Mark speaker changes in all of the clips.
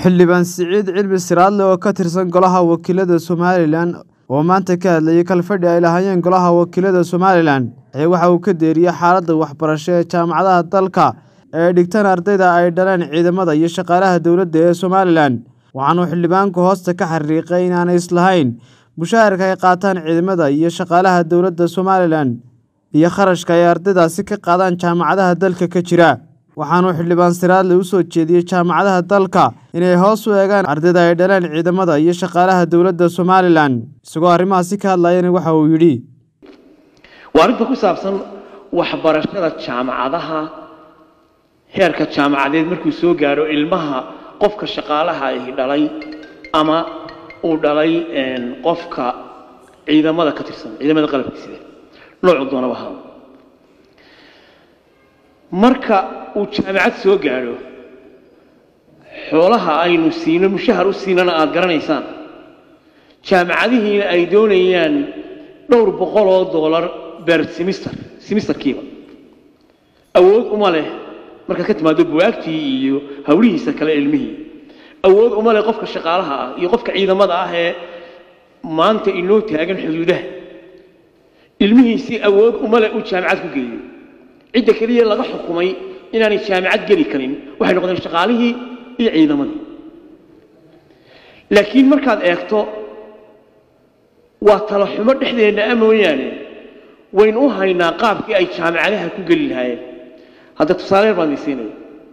Speaker 1: xildhibaan siciid cilmi siraadle oo ka tirsan golaha wakiilada somalilan oo maanta ka hadlayay kalfadhi ay lahaayeen golaha wakiilada somalilan ayaa waxa uu ka deeriyey xaaladda waxbarasho ee jaamacadaha dalka ee dhigtaan ardayda ay dhaleen ciidamada iyo shaqaalaha dowladda ee somalilan waxaanuu xildhibaanku hoosta ka xariiqay inaanay islahayn mushaharka ay qaataan ciidamada iyo shaqaalaha dowladda somalilan iyo kharashka ay ardaydaasi ka qaadaan jaamacadaha dalka ka jira waxaanuu xildhibaan siraadle u soo jeediyey jaamacadaha dalka inay hoos u eegaan ardayda ay dhaleen ciidamada iyo shaqaalaha dowladda somalilan isagoo arrimahaasi ka hadlayana waxa uu yidhi
Speaker 2: waa arrinta ku saabsan waxbarashada jaamacadaha heerka jaamacadeed markuu soo gaadho ilmaha qofka shaqaalaha ahi dhalay ama uu dhalay qofka ciidamada ka tirsan ciidamada qalabka sida noocu doonaba ahaa marka uu jaamacad soo gaadho xoolaha aynu siino mushahar u siinana aada garanaysaan jaamacadihiina ay doonayaan dhowr boqol oo doolar ber simister simisterkiiba awood uma leh markaad ka timaado buwaagtii iyo hawlihiisa kale ilmihii awood uma leh qofka shaqaalaha ah iyo qofka ciidamada ah ee maanta inoo taagan xuduudaha ilmihiisii awood uma leh uu jaamacad ku geeyo cidda keliya laga xukumay inaanay jaamacad geli karin waxay noqdeen shaqaalihii iyo ciidamadii laakiin markaad eegto waa tala xumo dhexdeenna a mooyaane waynu u haynaa qaabkii ay jaamacadaha ku geli lahaayeen hadda tusaale yar baan idin siinaya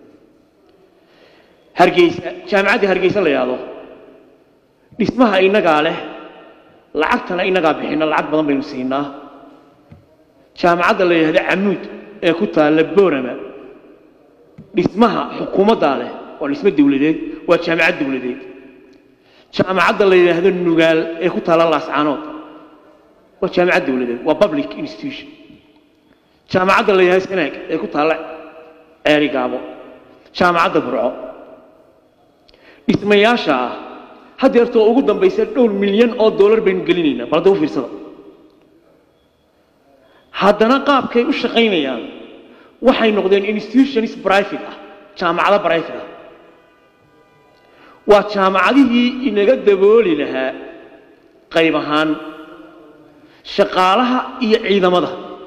Speaker 2: hargeysa jaamacaddii hargeysa la yidhaahdo dhismaha innagaa leh lacagtana innagaa bixina lacag badan baynu siinaa jaamacadda la yidhahdo camuud ee ku taalla boorama dhismaha xukuumaddaa leh waa dhismo dawladeed waa jaamacad dawladeed jaamacadda la yidhaahdo nugaal ee ku taalla laascaanood waa jaamacad dawladeed waa public institution jaamacadda la yidhahdo sanaag ee ku taalla ceeri gaabo jaamacadda burco dhismayaasha ah haddeertoo ugu dambaysa dhowr milyan oo dollar baynu gelinaynaa bal hadda u fiirsada haddana qaabkay u shaqaynayaan waxay noqdeen institutions private ah jaamacado private ah waa jaamacadihii inaga dabooli lahaa qayb ahaan shaqaalaha iyo ciidamada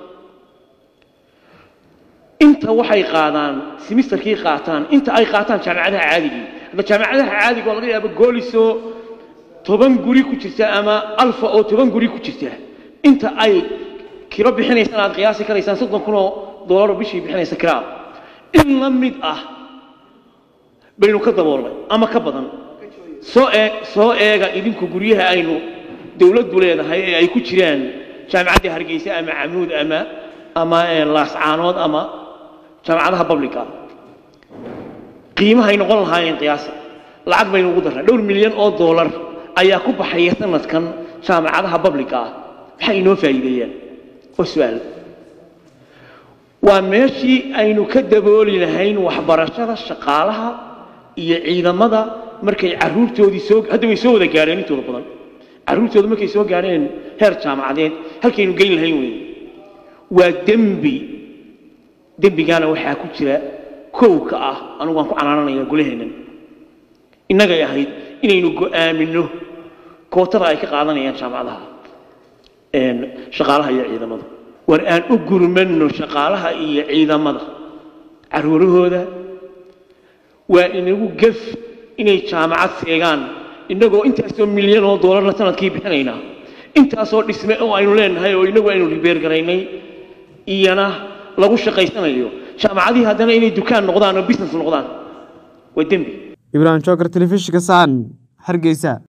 Speaker 2: inta waxay qaadaan simisterkii qaataan inta ay qaataan jaamacadaha caadigii hadda jaamacadaha caadiga oo laga yaabo goolisoo toban guri ku jirta ama alfa oo toban guri ku jirta inta ay kiro bixinaysaan aad qiyaasi karaysaan soddon kun oo dollar bishii bixinaysa kiraa in la mid ah baynu ka daboolnay ama ka badan soo ee soo eega idinku guryaha aynu dawladdu leedahay ee ay ku jiraan jaamacaddii hargeysa ama camuud ama ama laascaanood ama jaamacadaha publica qiimahay noqon lahaayeen qiyaasa lacag baynu ugu darnay dhowr milyan oo dollar ayaa ku baxaya sanadkan jaamacadaha publica ah maxay inoo faa'iideeyaan waa su-aal waa meeshii aynu ka dabooli lahayn waxbarashada shaqaalaha iyo ciidamada markay caruurtoodii soo hadda way soo wada gaadheen intooda badan carruurtooda markay soo gaadheen heer jaamacadeed halkaynu geyn lahayn weeye waa dembi dembigaana waxaa ku jira kow ka ah anugu waan ku canaananaya golaheennan innagay ahayd inaynu go'aaminno kootada ay ka qaadanayaan jaamacadaha shaqaalaha iyo ciidamada war aan u gurmanno shaqaalaha iyo ciidamada caruurahooda waa inagu gef inay jaamacad seegaan innagoo intaasoo milyan oo doolarna sanadkii bixinaynaa intaasoo dhisme oo aynu leenahay oo inagu aynu ribeergaraynay iyana lagu shaqaysanayo jaamacadihii haddana inay dukaan noqdaan oo business noqdaan waa dembi
Speaker 1: ibraahim joker telefishinka sahan hargeysa